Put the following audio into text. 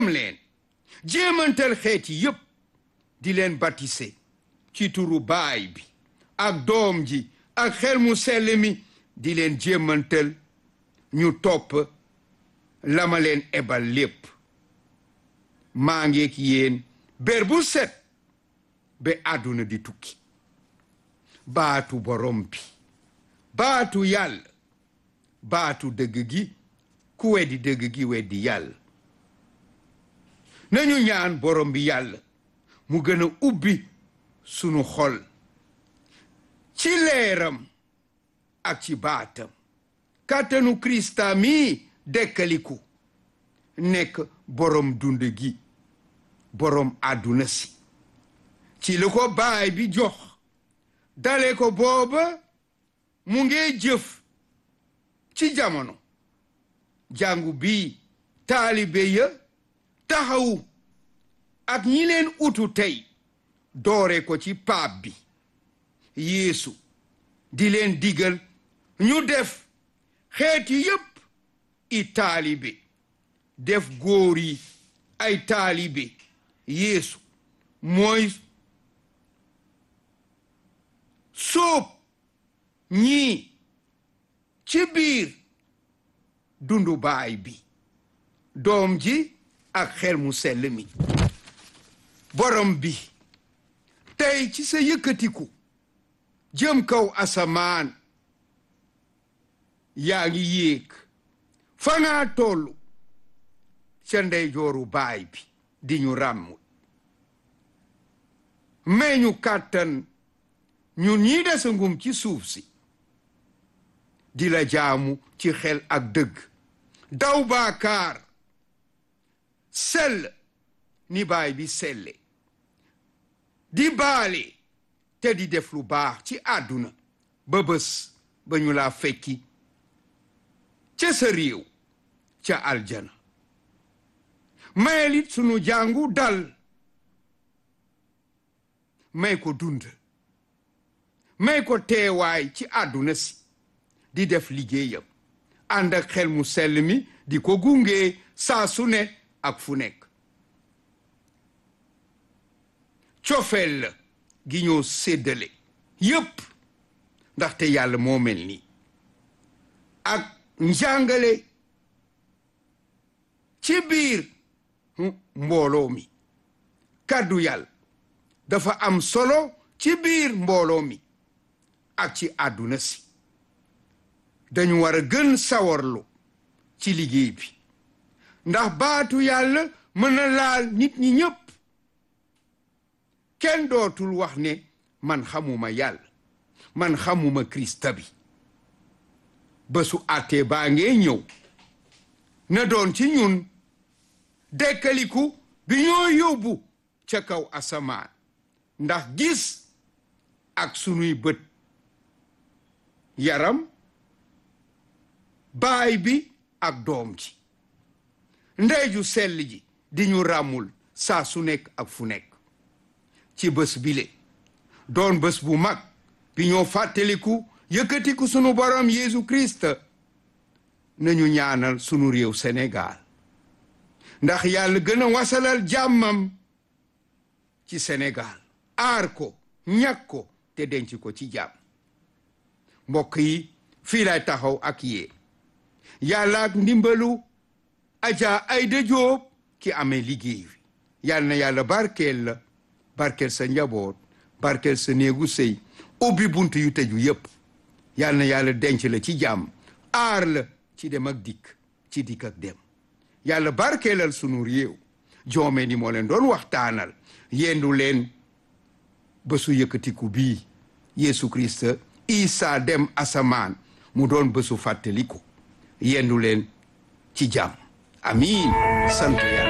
leen jéemantal xeet yi yépp di leen batise ci turu baay bi ak doom ji ak xel mu sell mi di leen jéemantal ñu topp la ma leen ebal lépp maa ngeek yéen ber bu set ba àdduna di tukki baatu borom bi baatu yàlla baatu dëgg gi ku weddi dëgg gi weddi yàlla nañu ñaan borom bi yàlla mu gën a ubbi sunu xol ci leeram ak ci baatam kàttanu krista mi dekkaliku nekk borom dund gi borom àdduna si ci lu ko baay bi jox dale ko booba mu ngee jëf ci jamono jàngu bi taalibe ya taxawu ak ñi leen utu tey doore ko ci paap bi yeesu di leen digal ñu def xeeti yépp i taalibe def góor yi ay taalibe yeesu mooy sóob ñii ci biir dundu baay bi doom ji ak xel mu sell mi borom bi tey ci sa yëkkatiku jëm kaw asamaan yaa ngi yéeg fa ngaa tollu ca ndeyjooru baay bi di ñu ràmm may ñu kàttan ñun ñii desa ngum ci suuf si di la jaamu ci xel ak dëgg daw baakaar sell ni baay bi selle di baale te di def lu baax ci àdduna ba bés ba ñu laa fekki ca sa réew ca aljana mayelit sunu jàngu dal may ko dund may ko teewaay ci àdduna si di def liggéeyam ànd ak xel mu sell mi di ko gunge saa su ne ak fu nekk cofeel la gi ñoo séddale yépp ndaxte yàlla moo mel nii ak njàngale ci biir mbooloo mi kàddu yàlla dafa am solo ci biir mbooloo mi ak ci àdduna si dañu war a gën sawarlu ci liggéey bi ndax baatu yàlla mën na laal nit ñi ñépp kenn dootul wax ne man xamuma yàlla man xamuma krista bi bésu àttee baa ngee ñëw na doon ci ñun dekkaliku bi ñoo yóbbu ca kaw asamaan ndax gis ak sunuy bët yaram baay bi ak doom ji ndeyju sell ji di ñu ràmmul saa su nekk ak fu nekk ci bés bile doon bés bu mag bi ñoo fàttaliku yëkkatiku sunu borom Yeesu Christ nañu ñaanal sunu réew Sénégal ndax yàlla gën a wasalal jàmmam ci Sénégal aar ko ñàkk ko te denc ko ci jàmm mbokk yi fii lay taxaw ak yéen yàlla ak ndimbalu Adja Aïda Diop ki amee liggéey bi yàlla na yàlla barkeel la barkeel sa njaboot barkeel sa néegu sëy ubbi bunt yu tëju yépp yàlla na yàlla denc la ci jàmm aar la ci dem ak dikk ci dikk ak dem yàlla barkeelal sunu réew joome ni moo leen doon waxtaanal yendu leen bésu yëkkatiku bii Yeesu Christ Isa dem asamaan mu doon bésu fàttaliku yendu leen ci jàmm amiin sant yàlla